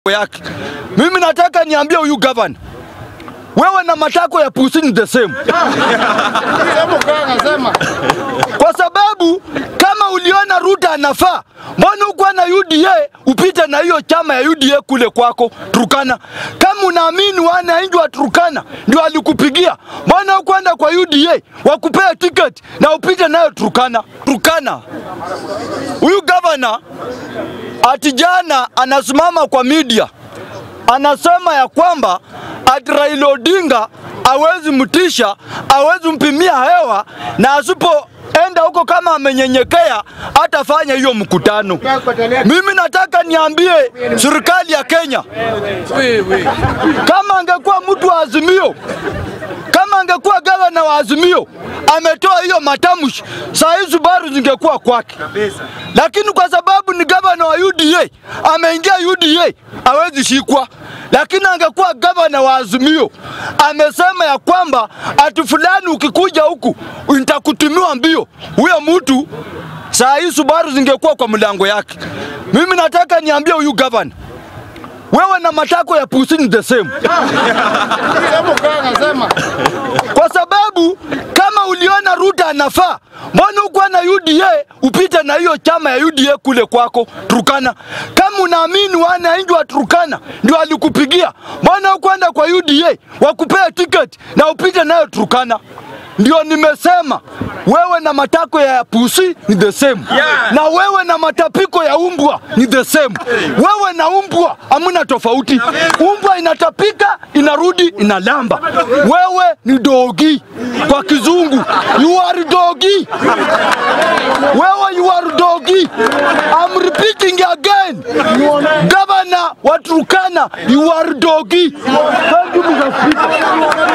yake. Mimi nataka niambie huyu gavana, wewe na matako ya pusi ni the same, kwa sababu kama uliona Ruto anafaa, mbona ukuwa na UDA upite na hiyo chama ya UDA kule kwako Turkana? Kama unaamini wananchi wa Turkana ndio alikupigia, mbona ukwenda kwa UDA wakupea tiketi na upite nayo Turkana? Turkana huyu gavana ati jana anasimama kwa media anasema ya kwamba ati Raila Odinga awezi mtisha, awezi mpimia hewa, na asipoenda huko kama amenyenyekea hatafanya hiyo mkutano. Mimi nataka niambie serikali ya Kenya, kama angekuwa mtu wa Azimio, kama angekuwa gavana wa Azimio ametoa hiyo matamshi, saa hii Subaru zingekuwa kwake, lakini kwa sababu ni gavana wa UDA ameingia UDA hawezi shikwa. Lakini angekuwa gavana wa Azimio amesema ya kwamba ati fulani ukikuja huku nitakutumiwa mbio, huyo mtu saa hii Subaru zingekuwa kwa mlango yake. Mimi nataka niambie huyu gavana, wewe na matako ya pusi ni the same, kwa sababu kama uliona Ruto anafaa, mbona ukuwa na UDA upite na hiyo chama ya UDA kule kwako Turkana? Kama unaamini wananchi wa Turkana ndio alikupigia, mbona ukwenda kwa UDA wakupea tiketi na upite nayo Turkana? Ndio nimesema wewe na matako ya pusi ni the same Yeah. na wewe na matapiko ya umbwa ni the same. Wewe na umbwa hamuna tofauti. Umbwa inatapika inarudi inalamba, wewe ni dogi kwa kizungu, you are dogi. Wewe you are dogi. I'm repeating again, governor wa Turkana, you are dogi. Thank you, Mr. Speaker.